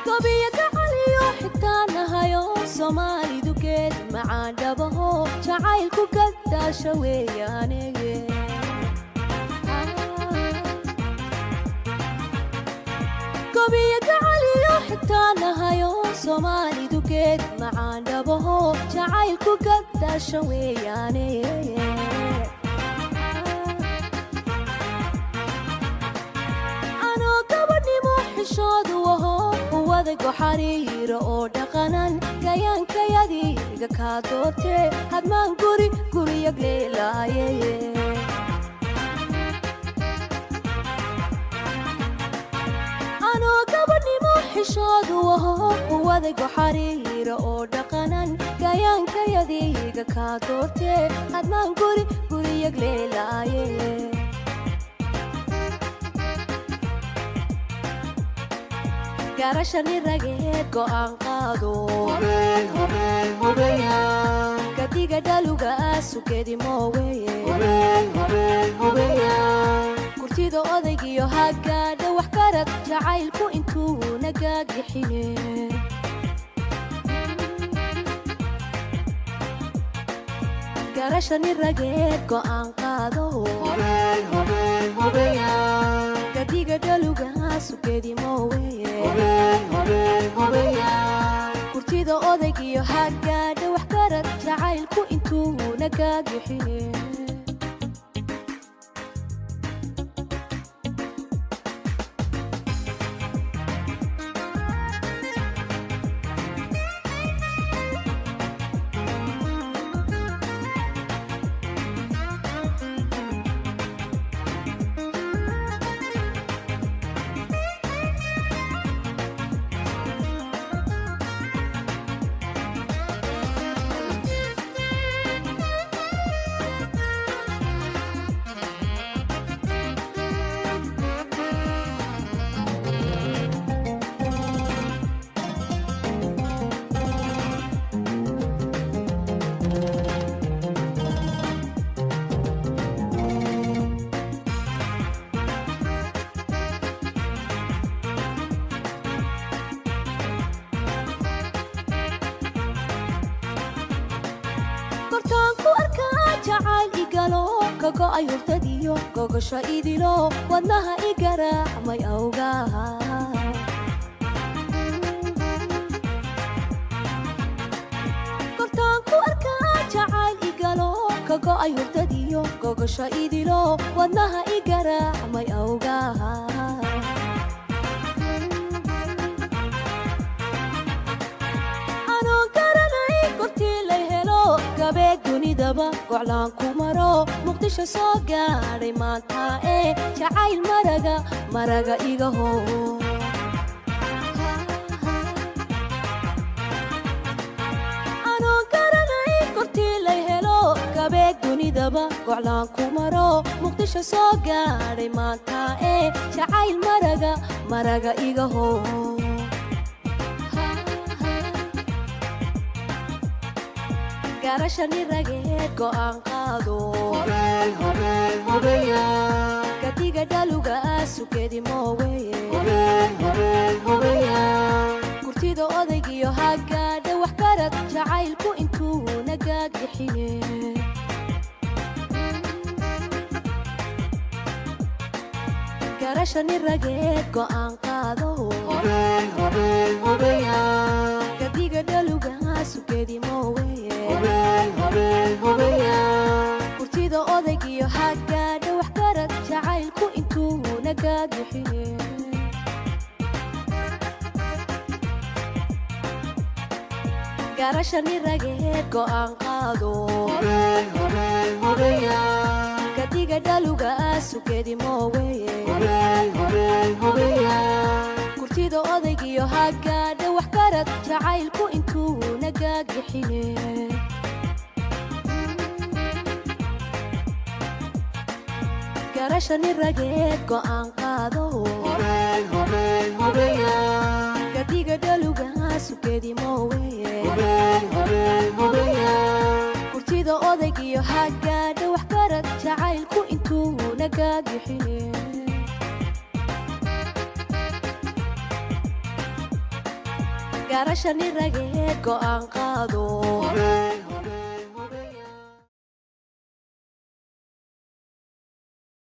gobiyo gacaliyo xitaa nahayo soomaalidu geed macaan dhabaho jacaylku gadaasha weeyaanege gobiyo gacaliyo xitaa nahayo soomaalidu geed macaan dhabaho jacaylku gadaasha weeyaane anoo gabadhnimo xishoodu aho uwadago xariiro oo dhaqanan gayaankayadiga kaa doortee hadmaan guri guriyag leelaaye anoo gabadhnimo xishoodu aho uwadago xariiro oo dhaqanan gayaankayadiga kaa doortee hadmaan guri guriyag leelaaye garashani rageed go'aan qaado gadiga dhaluga sugedi mooweye kurtida odaygiyo hagaadha wax garad jacaylku intuu nagaagixine garashani rageed go'aan qaado gadiga dhaluga sugedi mooweye kurtida odaygiyo hagaadha wax garad jacaylku intuu nagaagixine kortaan ku arkaa jacayl igalo kago'ay hurtadiyo gogosho idilo wadnaha igaraacmay awgaha kortaan ku arkaa jacayl igalo kago'ay hurtadiyo gogosho idilo wadnaha igaraacmay awgaha anoon garanay kortii lay helo gabeeg dunidaba goclaan ku maro muqdisho soo gaadhay maanta ee jacayl maraga maraga iga hoo anoon garanay kortii lay helo gabeeg dunidaba goclaan ku maro muqdisho soo gaadhay maanta ee jacayl maraga maraga iga hoo garashani rageed go'aan qaado gadiga dhaluga sugedi mooweye kurtida odaygiyo hagaadha wax garad jacaylku intuu nagaagixine garashani rageed go'aan qaado gadiga dhaluga sugedi mooweye kurtida odaygiyo hagaadha wax garad jacaylku intuu nagaagixine garashani rageed go'aan qaado gadiga dhaluga sugedi mooweye kurtida odaygiyo hagaadha wax garad jacaylku intuu nagaagixine garashani rageed go'aan qaado gadiga dhaluga sugedi mooweye kurtida odaygiyo hagaadha wax garad jacaylku intuu nagaagixine garashani rageed go'aan qaado